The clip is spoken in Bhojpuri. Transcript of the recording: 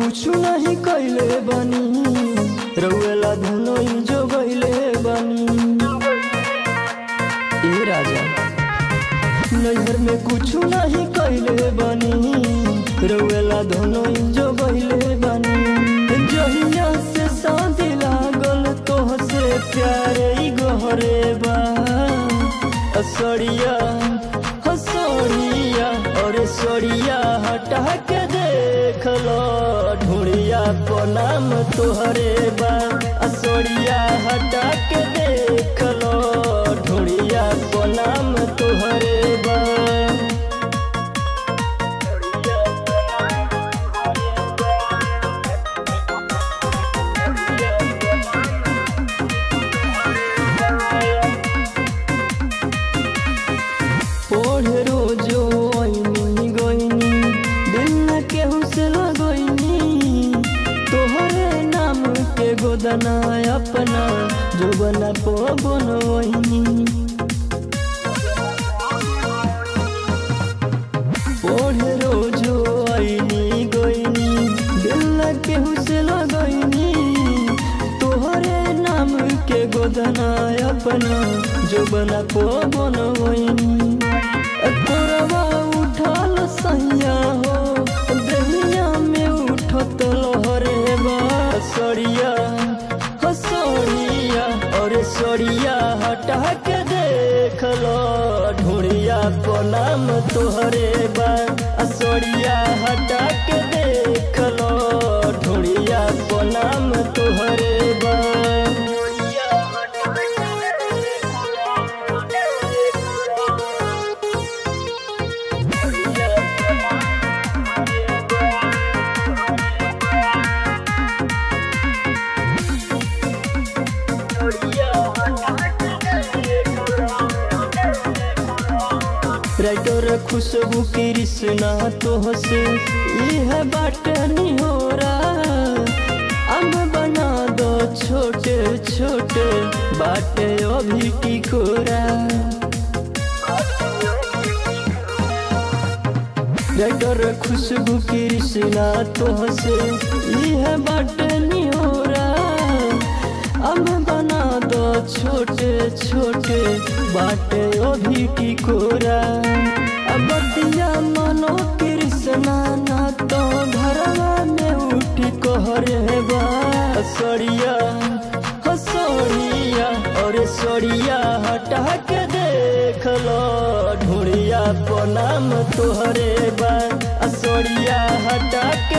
कुछ नहीं कैले बनी रउएला धुनोई जो गईले बनी ए राजा नैहर में कुछ नहीं कैले बनी रउएला धुनोई जो गईले बनी जहिया से शादी लागल तोह से प्यारे ई गहरे बा असड़िया हसड़िया और सड़िया हटा के देख लो ढूढ़िया नाम तोहरे बा असड़िया हटा के देख लो ढूढ़िया नाम तोहरे बा पढ़े रोजो आईनी गईनी दिल न केहू से लगईनी तोहरे नाम के गोदना अपना जो बना पो बनवईनी पढ़े रोजो आईनी गईनी दिल न केहू से लगईनी तोहरे नाम के गोदना अपना जो बना पो बनवईनी तोरवा उठल सैया हो दहिया में उठत लहरे बा सड़िया हसड़िया और सड़िया हटा के देख लो ढूढ़िया नाम तोहरे बा सड़िया हटा के देख लो ढूढ़िया नाम तोहरे बा राइटर खुशबू कृष्णा तोह से यह बाट निहोरा अब बना दो छोटे छोटे बाटे अभी टिकोरा राइटर खुशबू कृष्णा तोह से यह बाट निहोरा अब बना दो छोटे छोटे बाटे अभी टिकोरा अब दिया मनो कृष्णा ना तो घरवा में उठी कहरे बा सड़िया हसड़िया और सड़िया हटा के देख लो ढूढ़िया नाम तोहरे बा सड़िया हटा के